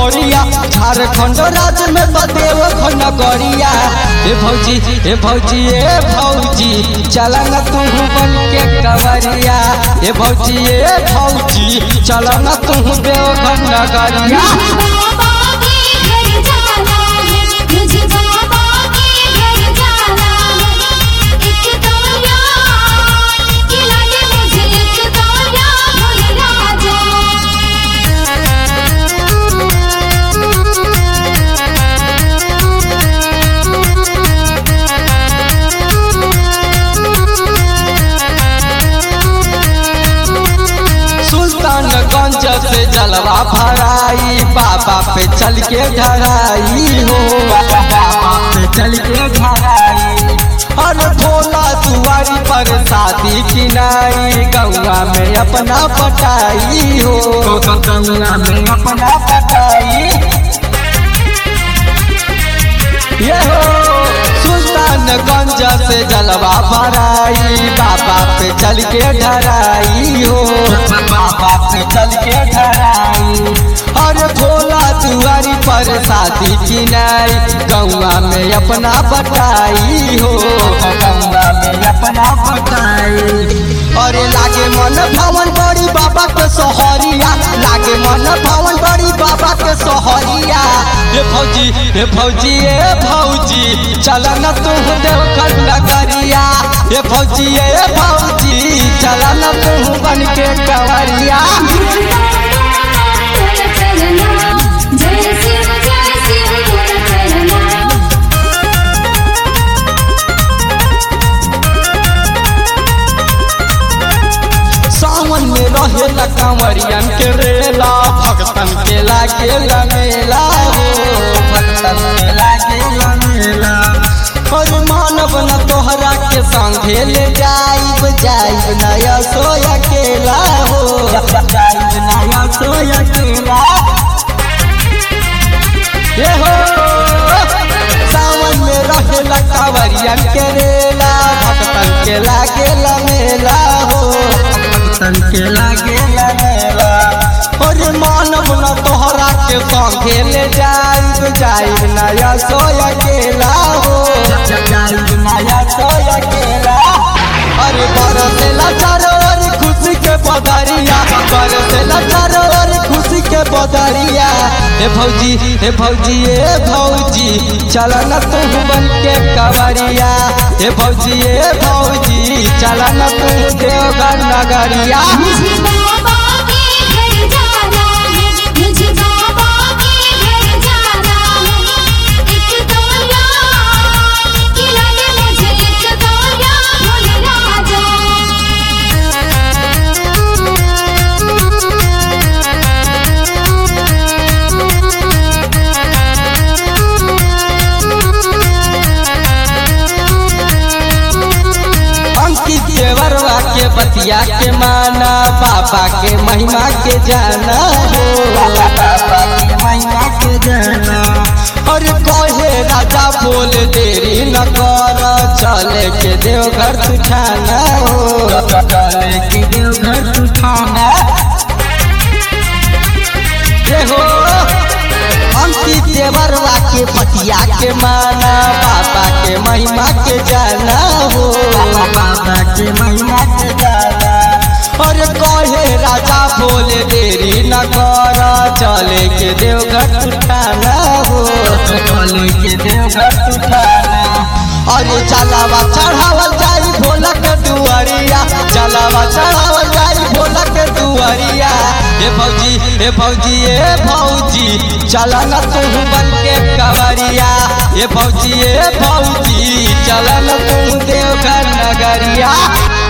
नगरिया झारखंड राज्य में बदेव नगरिया ए भौजी ए भौजी ए भौजी चल न तू बन के कवरिया ए भौजी ए भौजी चल न तू देवघर नगरिया बाबा के घर जाना है मुझे बाबा के घर जाना है एक तो यार खिला दे मुझे एक तो यार भुला सुल्तानगंज से जलवा भराई बाबा पे चल के ढराई हो बाबा पे चल के ढराई हर भोला दुआरी पर शादी किनाई गौआ में अपना पटाई हो गौआ में अपना पटाई ये हो सुल्तानगंज से जलवा भराई बाबा पे चल के ढराई हो बाबा पे चल के ढराई और भोला दुआरी पर शादी किनाई गौआ में अपना बटाई हो गौआ में अपना बटाई अरे लागे मन भवन बड़ी बाबा के सोहरिया लागे मन भवन बड़ी बाबा के सोहरिया हे भौजी हे भौजी हे भौजी चल न तू देवघर नगरिया हे भौजी हे भौजी चल न तू बन के कवरिया चलना जय शिव जय शिव चलना सावन में रहे कंवरियन के रेला भक्तन के लागे मेला हो भक्तन के लागे मेला और मानव न तोहरा के संगे ले जाइब जाइब नया सो अकेला हो जाइब नया सो अकेला ये हो सावन में रहेला कांवरियन के रेला भक्तन के लागे मेला हो भक्तन के लागे मेला और मानव न तोहरा के संगे ले जाइब जाइब नया सो अकेला हो जाइब नया सो अकेला अरे बरसेला चारो ओर खुशी के बदरिया बरसेला चारो ओर खुशी के बदरिया हे भौजी हे भौजी हे भौजी चल न तू बन के कवरिया हे भौजी हे भौजी चल न तू देवघर नगरिया मुझे बाबा के घर जाना है मुझे बाबा के घर जाना है एक तो यार खिला दे मुझे एक तो यार भुला अंकित देवरवा के बतिया के माना बाबा के महिमा के जाना हो बाबा के महिमा के जाना और कहे राजा बोल देरी न कर चले के देवघर तुठाना हो चले के देवघर तुठाना ये हो अंकित देवरवा के बतिया के माना बाबा के महिमा के जाना हो बाबा के महिमा के जाना और कहे राजा बोले देरी न कर चले के देवघर उठाना हो चले के देवघर उठाना अरे चलावा चढ़ावल जाई भोला के दुआरिया चलावा चढ़ावल जाई भोला के दुआरिया हे भौजी हे भौजी हे भौजी चल न तू बन के कवरिया हे भौजी हे भौजी चल न तू देवघर नगरिया